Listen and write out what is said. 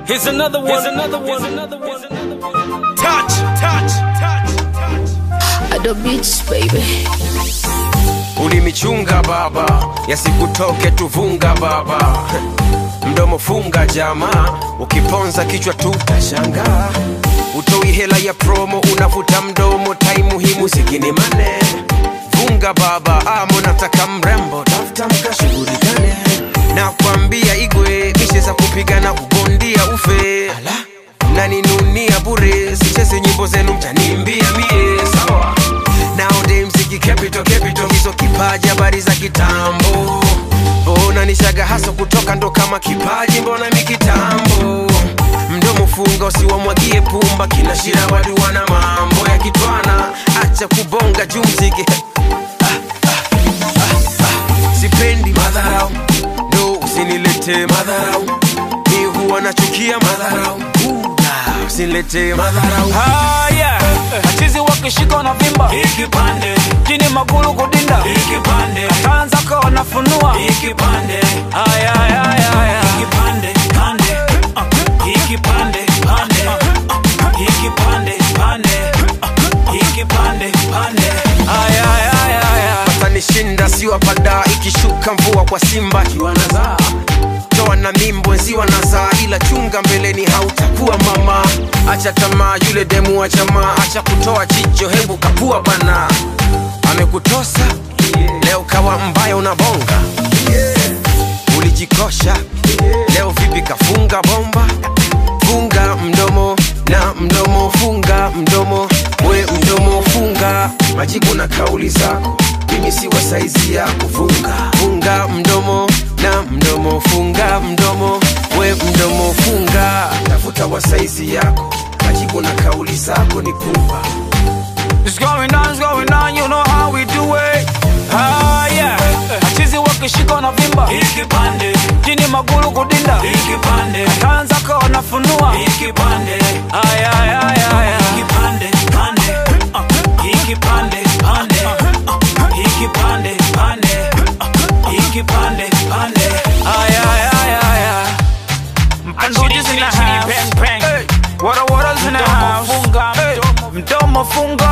Here's another one. Here's another one. Here's another one. Touch, touch, touch, touch. Ado Beats, baby. Ulimichunga baba, yasikutoke tuvunga baba. Mdomo funga jamaa, ukiponza kichwa tutashangaa. Utoi hela ya promo, unavuta mdomo, tai muhimu sikini mane. Vunga baba, amo nataka mrembo, tafuta mkashughulikane. Na kwambia igwe, mishe za kupigana ubondia ufe. Mnaninunia bure, sicheze nyimbo zenu mtanimbia mie, sawa Nowadays mziki capital capital hizo kipaji habari za kitambo mbona nishaga haso kutoka ndo kama kipaji mbona mi kitambo mdomo funga usiwamwagie pumba kina shira wadu wana mambo ya kitwana acha kubonga juu mziki sipendi madharau no usinilete madharau mi huwa nachukia madharau Uh, usinilete madharau haya machizi wakishika na vimba Ikipande, jini magulu kudinda ikipande, tanza ka wanafunua ikipande, haya haya haya ikipande, pande, uh, ikipande, pande, uh, ikipande, pande, uh, ikipande, pande. haya haya haya watanishinda siwapada ikishuka mvua kwa simba kiwanazaa toa na mimbo nziwa nazaa ila chunga mbeleni hautakuwa mama acha tamaa yule demu wa jamaa acha kutoa jicho hebu kapua bana amekutosa leo kawa mbaya unabonga ulijikosha leo vipi kafunga bomba funga mdomo na mdomo funga mdomo we mdomo funga majibu na kauli zako mimi si wa saizi yako funga funga mdomo na mdomo funga mdomo we mdomo funga tafuta wa saizi yako majibu na kauli zako ni pumba It's going on, it's going on, you know how we do it. Haya, machizi wakishika na vimba Ikipande, jini magulu kudinda ikipande, tanza ka wanafunua ikipande, haya haya haya haya ikipande, pande, uh, ikipande, pande, uh, ikipande, pande, uh, ikipande, pande. haya haya haya haya mpanduji zina house Hey, wara wara zina house Hey, mdomo funga